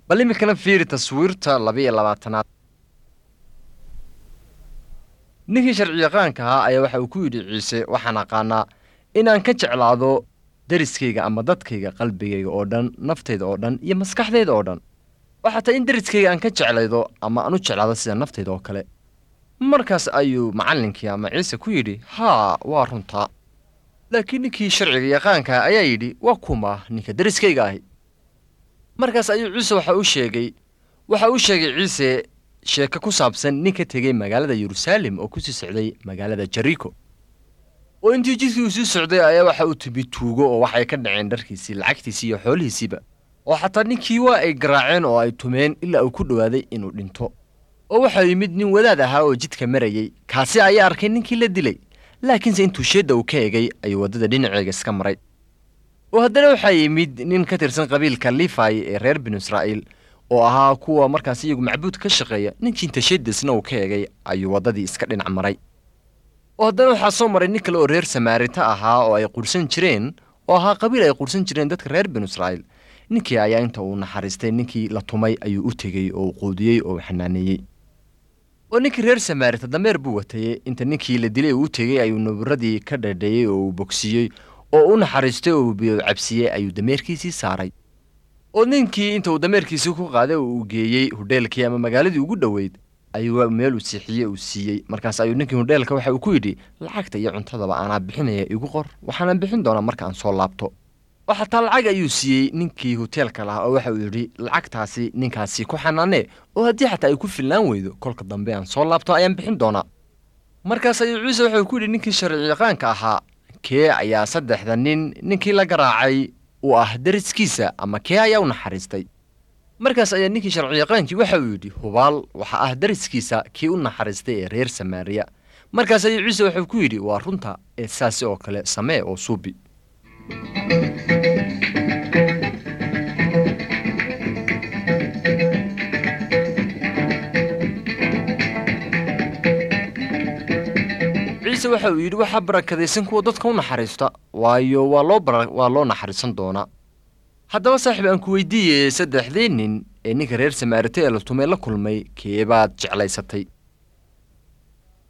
bal iminkana fiiri taswiirta laba-iyo labaatanaad ninkii sharciyaqaanka ahaa ayaa waxa uu ku yidhi ciise waxaan aqaanaa inaan ka jeclaado deriskayga ama dadkayga qalbigayga oo dhan naftayda oo dhan iyo maskaxdayda oo dhan oo xataa in deriskayga aan ka jeclaydo ama aan u jeclaado sida naftayda oo kale markaas ayuu macallinkii ama ciise ku yidhi haa waa runtaa laakiin ninkii sharciga yaqaanka ayaa yidhi waa kuma ninka deriskayga ahi markaas ayuu ciise waxa u sheegay waxa uu sheegay ciise sheeko ku saabsan nin ka tegey magaalada yeruusaalem oo ku sii socday magaalada jeriko oo intii jidkii uu sii socday ayaa waxa uu timi tuugo oo waxay ka dhaceen dharkiisii lacagtiisii iyo xoolihiisiiba oo xataa ninkii waa ay garaaceen oo ay tumeen ilaa uu ku dhowaaday inuu dhinto oo waxaa yimid nin wadaad ahaa oo jidka marayey kaasi ayaa arkay ninkii la dilay laakiinse intuu sheedda uu ka egay ayuu waddada dhinaceega iska maray oo haddana waxaa yimid nin ka tirsan qabiilka lifai ee reer binu israa'iil oo ahaa kuwa markaas iyagu macbuud ka shaqeeya ninkii inta sheeddaisna uu ka egay ayuu waddadii iska dhinac maray oo haddana waxaa soo maray nin kale oo reer samaarita ahaa oo ay qurhsan jireen oo ahaa qabiil ay qurhsan jireen dadka reer binu israa'iil ninkii ayaa inta uu naxariistay ninkii la tumay ayuu u tegey oo uu quudiyey oo uu xanaaneeyey oo ninkii reer samaarita dameer buu watayey inta ninkii la dilay uu u tegey ayuu naburadii ka dhadheeyey oo uu bogsiiyey oo u naxariistay oo biyo cabsiyey ayuu dameerkiisii saaray oo ninkii inta uu dameerkiisii ku qaaday oo uu geeyey hudheelkii ama magaaladii ugu dhoweyd ayuu meel uu siixiyey uu siiyey markaas ayuu ninkii hudheelka waxa uu ku yidhi lacagta iyo cuntadaba aanaa bixinaya igu qor waxaana bixin doonaa marka aan soo laabto oo xataa lacag ayuu siiyey ninkii hoteelka lahaa oo waxa uu yidhi lacagtaasi ninkaasi ku xanaanee oo haddii xataa ay ku filnaan weydo kolka dambe aan soo laabto ayaan bixin doonaa markaas ayuu ciise waxauu ku yidhi ninkii sharciyaqaanka ahaa kee ayaa saddexda nin ninkii la garaacay uu ah deriskiisa ama kee ayaa u naxariistay markaas ayaa ninkii sharciyaqaankii waxa uu yidhi hubaal waxa ah deriskiisa kii u naxariistay ee reer samaariya markaas ayuu ciise waxuu ku yidhi waa runta ee saasi oo kale samee oo suubi ciise waxa uu yidhi waxaa barakadaysan kuwa dadka u naxariista waayo waa loo waa loo naxariisan doonaa haddaba saaxiib aan ku weydiiyey saddexdii nin ee ninka reer samaarite ee la tumay la kulmay keebaad jeclaysatay